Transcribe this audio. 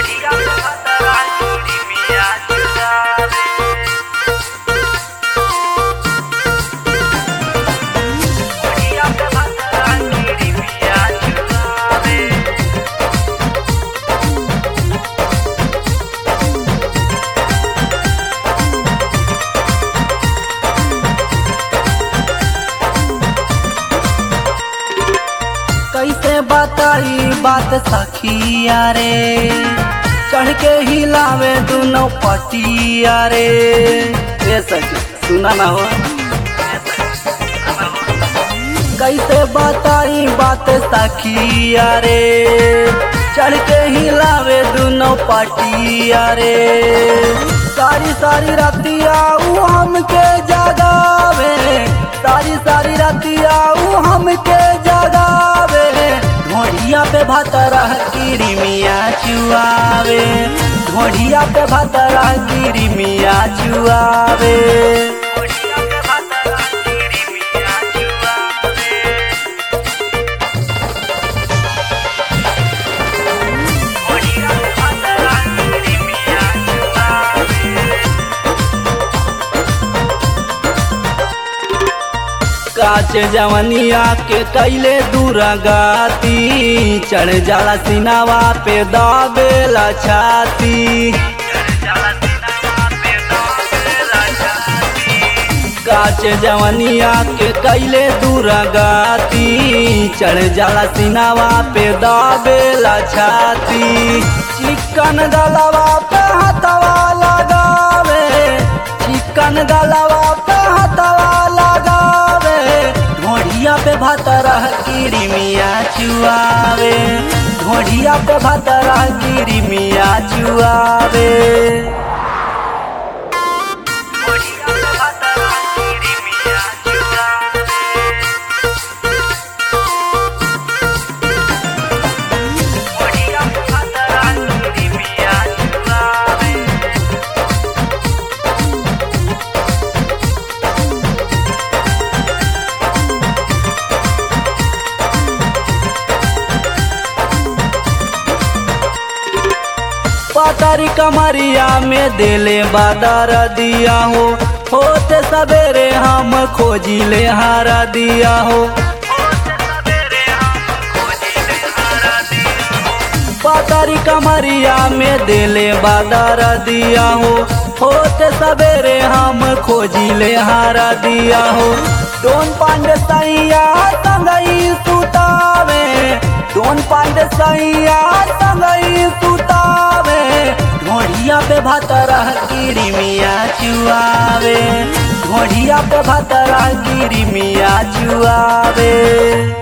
कैसे बताई बात सखिया रे चढ़ के हिलावे दोनों पटिया रे ए सखी सुना ना हो कैसे बताई बात सखिया रे चढ़ के हिलावे दोनों पटिया रे सारी सारी रातिया ऊ हमके जगावे सारी सारी रातिया ऊ हमके जगावे ढोढ़िया पे भतरा गिरी मिया चुआवे ढोढ़िया पे भतरा गिरी मिया चुआवे काच जवनिया के कैले दूरगाती चढ़ जाला सिनावा पे दाबेला छाती काच जवनिया के कैले दूरगाती चढ़ जाला सिनावा पे दाबेला छाती चिकन गलवा पे हथवा लगावे चिकन गलवा पे हथवा लगावे ढोढ़िया पे भतरा गिरी मिया चुआवे ढोढ़िया पे भतरा गिरी मिया चुआवे पतारी कमरिया में देले बादर दिया हो होते सवेरे हम खोजिले हारा दिया हो पतारी कमरिया में देले बादर दिया हो होते सवेरे हम खोजिले हारा दिया हो दोन पांडे सैया संगई सुतावे दोन पांडे सैया संगई सुतावे ढोढ़िया पे भतरा गिरी मिया चुआवे ढोढ़िया पे भतरा गिरी मिया चुआवे